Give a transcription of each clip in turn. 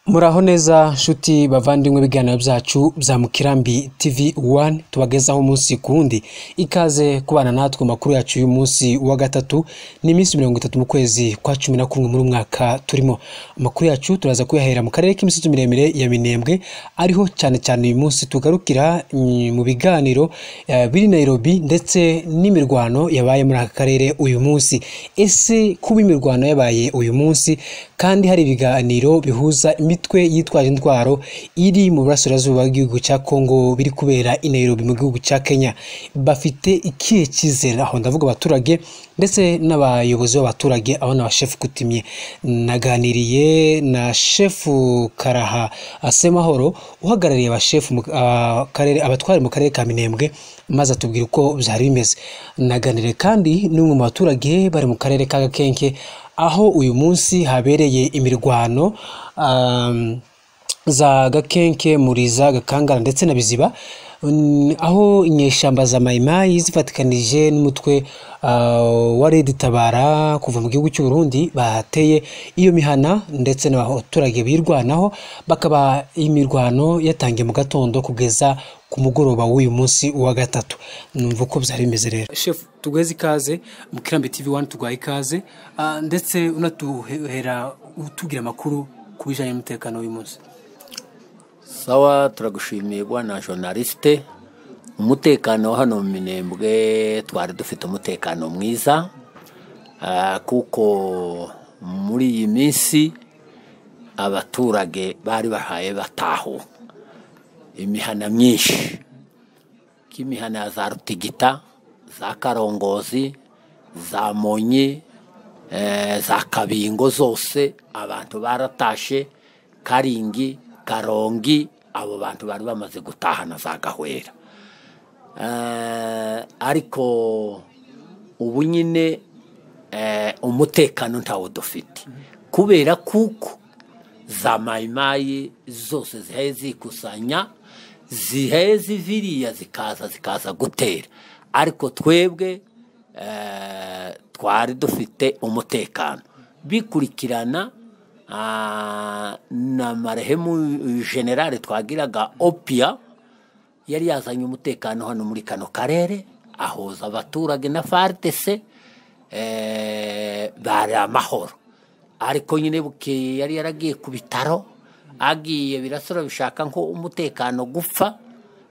muraho neza nshuti bavandimwe ibiganiro byacu bya mukirambi tv wani tubagezaho umunsi ku wundi ikaze kubana natwe amakuru yacu y'uyu munsi wa gatatu ni iminsi mirongo itatu mu kwezi kwa cumi na kumwe muri uyu mwaka turimo amakuru yacu turaza kuyahera mu karere k'imisozi miremire ya minembwe ariho cyane cyane uyu munsi tugarukira mm, mu biganiro eh, biri nairobi ndetse n'imirwano yabaye muri aka karere uyu munsi ese kuba imirwano yabaye uyu munsi kandi hari ibiganiro bihuza imitwe yitwaje intwaro iri mu burasirazuba bw'igihugu cya kongo biri kubera i nairobi mu gihugu cya kenya bafite ikihe cyizere aho ndavuga abaturage ndetse n'abayobozi b'abaturage aho na bashefu kutimye naganiriye na shefu karaha asemahoro uhagarariye abashefu mu ah, karere abatwara mu karere ka minembwe maze atubwira uko byari bimeze naganiriye kandi n'umwe mu baturage bari mu karere ka gakenke aho uyu munsi habereye imirwano um, za gakenke muriza gakangara ndetse na biziba Mm, aho inyeshyamba za mayimayi zifatikanije n'umutwe uh, wa redi tabara kuva mu gihugu cy'u Burundi bateye iyo mihana ndetse n'abaturage birwanaho bakaba imirwano yatangiye mu gatondo kugeza ku mugoroba w'uyu munsi wa gatatu numva uko byari bimeze rero shefu tugweze ikaze mu kirambi tv wani tugwaye ikaze ah, ndetse unatuhera utubwira amakuru ku bijyanye n'umutekano w'uyu munsi sawa turagushimiye bwana journaliste umutekano wa hano mu minembwe twari dufite umutekano mwiza ah, kuko muri iyi minsi abaturage bari bahaye bataho imihana myinshi k'imihana ya za rutigita za karongozi za monyi eh, za kabingo zose abantu baratashe karingi karongi abo bantu bari bamaze gutahana za gahwera Eh, ariko ubu nyine eh, umutekano ntawo dufite kubera kuko za mayimayi zose zihaye zikusanya zihaye ziviriya zikaza zikaza gutera ariko twebwe eh, twari dufite umutekano bikurikirana ah, na marehemu generale twagiraga opia yari yazanye umutekano hano muri kano karere ahoza abaturage na fardese eh, bari amahoro ariko nyine bukeye yari yaragiye ku bitaro agiye birasora bishaka nko umutekano gupfa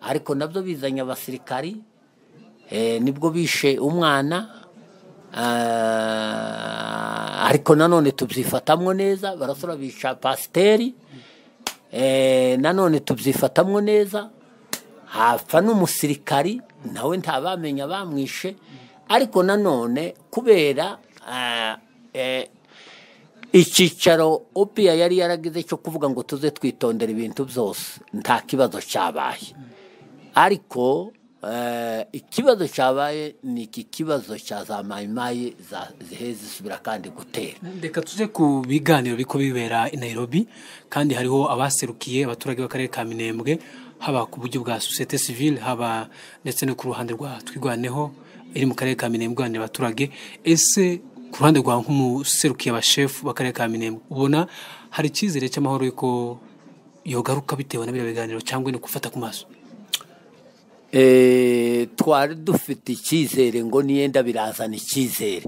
ariko nabyo bizanye abasirikari eh, nibwo bishe umwana Ah, ariko nanone tubyifatamwo neza barasora bica pasiteri eh, nanone tubyifatamwo neza hapfa n'umusirikari nawe ntabamenya bamwishe ariko nanone kubera ah, eh, icyicaro opiya yari yaragize cyo kuvuga ngo tuze twitondera ibintu byose nta kibazo cyabaye ariko eh, ikibazo cyabaye ni iki kibazo cya za mayimayi za- ziheze zisubira kandi gutera reka tuze ku biganiro biko bibera i nairobi kandi hariho abaserukiye abaturage b'akarere ka minembwe haba ku buryo bwa sosiyete sivile haba ndetse no ku ruhande rwa twirwaneho iri mu karere ka minembwe iganira abaturage ese ku ruhande rwa nk'umuserukiye abashefu b'akarere ka minembwe ubona hari icyizere cy'amahoro yuko yogaruka bitewe na biriya biganiro cyangwa ni gufata ku maso Eh, twari dufite icyizere ngo niyenda birazana icyizere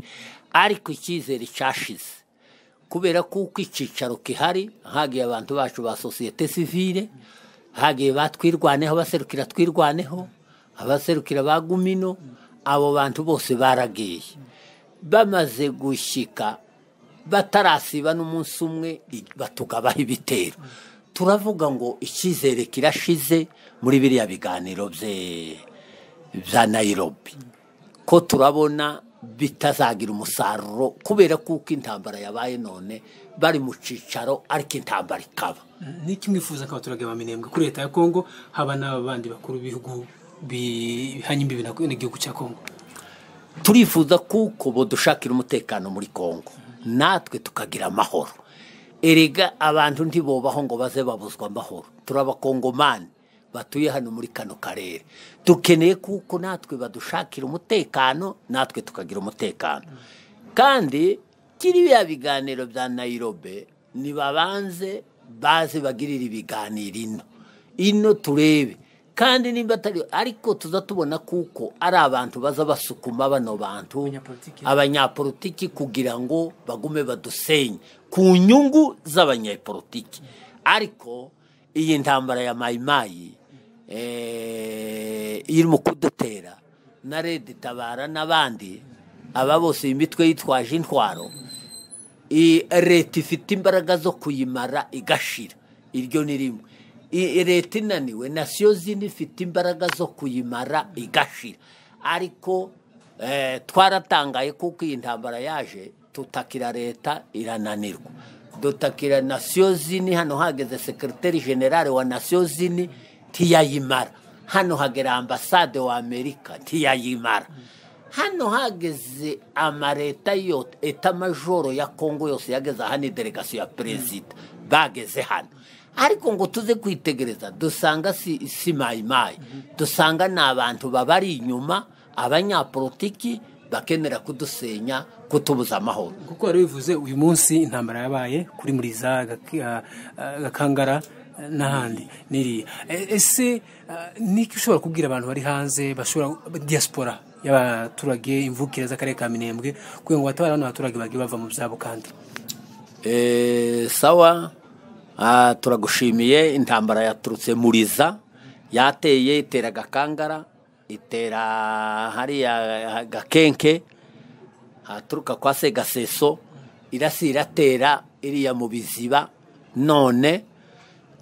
ariko icyizere cyashize kubera kuko icyicaro gihari hagiye abantu bacu ba sosiyete sivile hagiye batwirwaneho abaserukira twirwaneho abaserukira ba gumino abo bantu bose baragiye bamaze gushyika batarasiba n'umunsi umwe i- batugabaho ibitero turavuga ngo icyizere kirashize muri biriya biganiro bye- bya nayirobi ko turabona bitazagira umusaruro kubera kuko intambara yabaye none bari mu cyicaro ariko intambara ikaba ni kimwe wifuza ko abaturage ba minembwe kuri leta ya kongo haba n'abandi bakuru b'ibihugu bihanye imbibi na- n'igihugu cya kongo turifuza kuko budushakira umutekano muri kongo natwe tukagira amahoro erega abantu ntibobaho ngo baze babuzwa amahoro turi abakongomani batuye hano muri kano karere dukeneye kuko natwe badushakira umutekano natwe tukagira umutekano kandi kiriya biganiro bya nayirobe nibabanze baze bagirira ibiganiro ino ino turebe kandi nimba atari ariko tuza tubona kuko ari abantu baza basukuma bano bantu abanyapolitiki kugira ngo bagume badusenye ku nyungu z'abanyapolitiki ariko iyi ntambara ya mayimayi eh, irimo kudutera na redi tabara n'abandi aba bose iyi mitwe yitwaje intwaro i- leta ifite imbaraga zo kuyimara igashira iryo ni rimwe I- leta inaniwe nasiyo zindi ifite imbaraga zo kuyimara igashira ariko eh, twaratangaye kuko iyi ntambara yaje tutakira leta irananirwa dutakira nasiyo zini hano hageze sekiriteri generale wa nasiyo zini ntiyayimara hano hagera ambasade wa amerika ntiyayimara hano hageze amaleta yose etamajoro ya kongo yose yageze hano delegasiyo ya perezida bageze hano ariko ngo tuze kwitegereza dusanga si, si mayimayi dusanga ni abantu babari inyuma abanyapolitiki bakenera kudusenya kutubuza amahoro kuko wari bivuze uyu munsi intambara yabaye kuri muriza Gak- ah, ah, gakangara eh, n'ahandi n'iriya E- ese ah, niki ushobora kubwira abantu bari hanze bashobora diaspora y'abaturage imvukire z'akarere ka minembwe kugira ngo batabare bano baturage bagiye bava mu byabo kandi Eh, sawa ah, turagushimiye intambara yaturutse muriza yateye itera gakangara itera hariya gakenke haturuka kwa segaseso irasi iratera iriya mu biziba none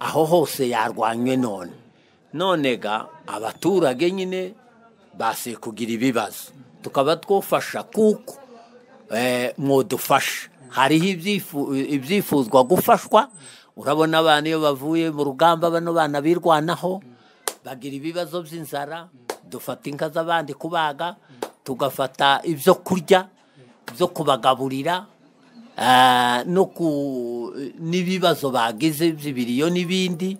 aho hose yarwanywe none none ga abaturage nyine basiye kugira ibibazo tukaba twufasha kuko eh, mwodufasha hariho ibyifu- ibyifuzwa gufashwa urabona abana iyo bavuye mu rugamba bano bana birwanaho bagira ibibazo by'inzara dufata inka z'abandi kubaga tugafata ibyo kurya byo kubagaburira ah, no ku n'ibibazo bagize by'ibiriyo n'ibindi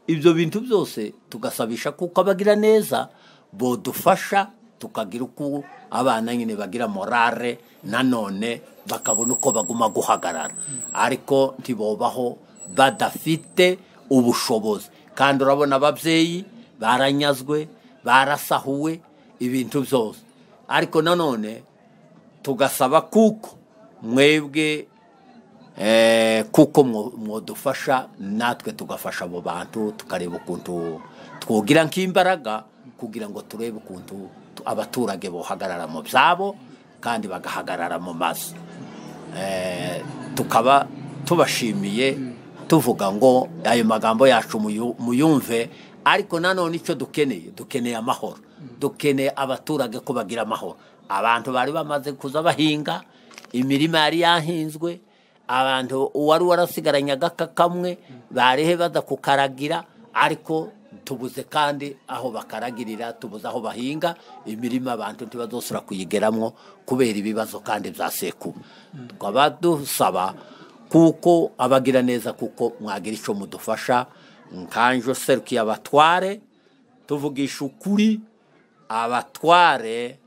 ibyo bintu byose tugasabisha kuko abagira neza bodufasha tukagira uko abana nyine bagira morale nanone bakabona uko baguma guhagarara ariko ntibobaho badafite ubushobozi kandi urabona ababyeyi baranyazwe barasahuwe ibintu byose ariko nanone tugasaba kuko mwebwe eh, kuko mwo- mwodufasha natwe tugafasha abo bantu tukareba ukuntu twogira nk'imbaraga kugira ngo turebe ukuntu tu- abaturage bohagarara mu byabo kandi bagahagarara mu mazu Eh, tukaba tubashimiye tuvuga ngo ayo magambo yacu muyu- muyumve ariko nanone icyo dukeneye dukeneye amahoro dukeneye abaturage ko bagira amahoro abantu bari bamaze kuza bahinga imirima yari yahinzwe abantu uwari warasigaranye agaka kamwe barehe baza kukaragira ariko tubuze kandi aho bakaragirira tubuze aho bahinga imirima abantu ntibazosura kuyigeramo kubera ibibazo kandi bya sekuba tukaba dusaba kuko abagira neza kuko mwagira icyo mudufasha nkanjo serukiye abatware tuvugisha ukuri abatware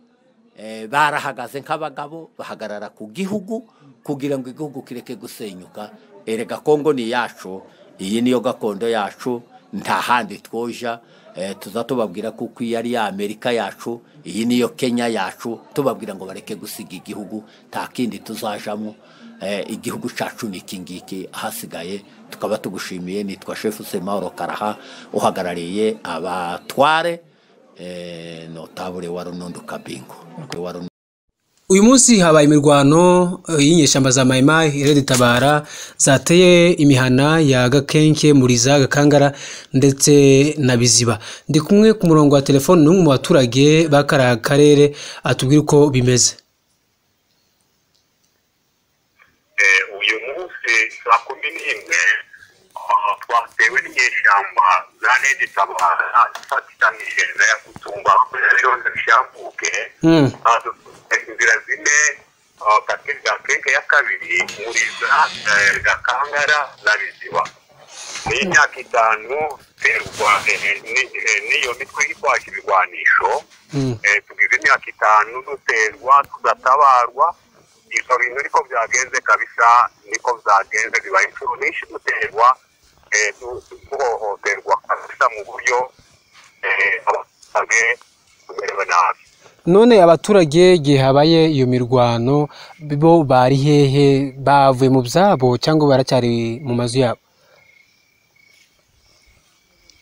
eh, barahagaze nk'abagabo bahagarara ku gihugu kugira ngo igihugu kireke gusenyuka erega kongo ni iyacu iyi niyo gakondo yacu nta handi twoja eh, tuza tubabwira kuko iyi ari ya amerika yacu iyi niyo kenya yacu tubabwira ngo bareke gusiga igihugu nta kindi tuzajamo eh, igihugu cyacu ni iki ngiki ahasigaye tukaba tugushimiye nitwa shefu semahoro karaha uhagarariye abatware eh, notabure wa runondo kabingo wa Runondo- uyu munsi habaye imirwano eh, y'inyeshyamba za mayimayi reditabara zateye imihana ya gakenke muriza gakangara ndetse na biziba ndi kumwe ku murongo wa telefoni n'umwe mu baturage b'akariya karere atubwira uko bimeze Eh, uyu munsi saa kumi n'imwe ah, twatewe n'inyeshyamba za nedi tabara isatanije gutungwa kugira yose bishambuke Hmm. Ah, dufite inzira zine ah, kate bwa keke ya kabiri muriza eh, gakangara na biziba ni imyaka itanu terwa eh, ni- eh, n'iyo mitwe yitwaje ibigwanisho Mm. Eh, tugize imyaka itanu duterwa tugatabarwa ibyo bintu niko byagenze kabisa niko byagenze bibaye inshuro nyinshi duterwa eh, tu- tu- guhohoterwa kabisa mu buryo eh, abaturage tumerewe nabi none abaturage igihe habaye iyo mirwano bo bari hehe bavuye mu byabo cyangwa baracyari mu mazu yabo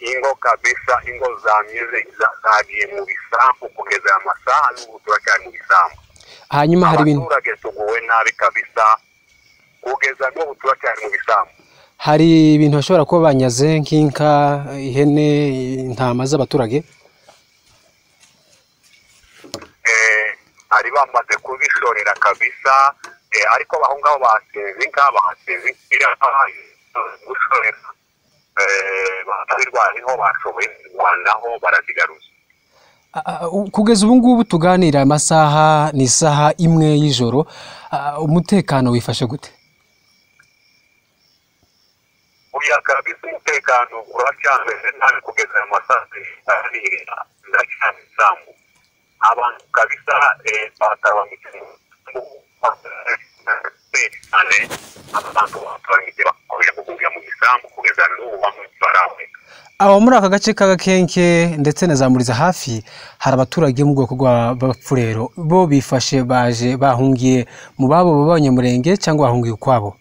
ingo kabisa ingo zamize za- zagiye mu bisambu kugeza aya masaha n'ubu turacyari mu bisambu hanyuma hari ibintu abaturage tuguwe nabi kabisa kugeza n'ubu turacyari mu bisambu hari ibintu bashobora kuba banyaze nk'inka ihene intama z'abaturage eh, bari bamaze kubishorera kabisa eh, ariko aho ngaho basinze inka bahasinze ikiraha gushorera barwariho bashoboye kurwanaho barazigaruza A- a- u- kugeza ubu ngubu tuganira amasaha ni isaha imwe y'ijoro a- umutekano wifashe gute oya kabisa umutekano uracyameze nabi kugeza aya masaha ariya ndacyana isambu abantu kabisa eh, bataramutse mu cyane abantu bataramutse bakabira kugumbira mu gisambu kugeza n'ubu bamwe baraboneka aho muri aka gace k'agakenke ndetse na za muriza hafi hari abaturage bo mu bwoko bw'abapfurero bo bifashe baje bahungiye mu babo b'abanyamurenge cyangwa bahungiye ukwabo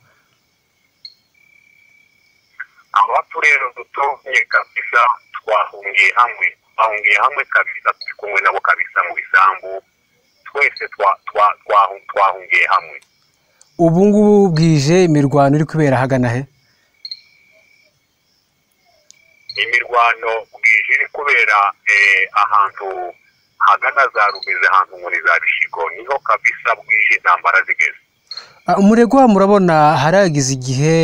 abacu rero dutumye kabisa twahungiye hamwe twahungiye hamwe kabisa turi kumwe nabo kabisa mu bisambu twese twa- twa- twahu- twahungiye hamwe ubu ngubu bwije imirwano iri kubera hagana he imirwano bwije iri kubera eh, ahantu hagana za rumeze ahantu muri za bishigo niho kabisa bwije intambara zigeze Ah, umuregwa murabona haragize igihe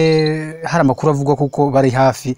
hari amakuru avugwa kuko bari hafi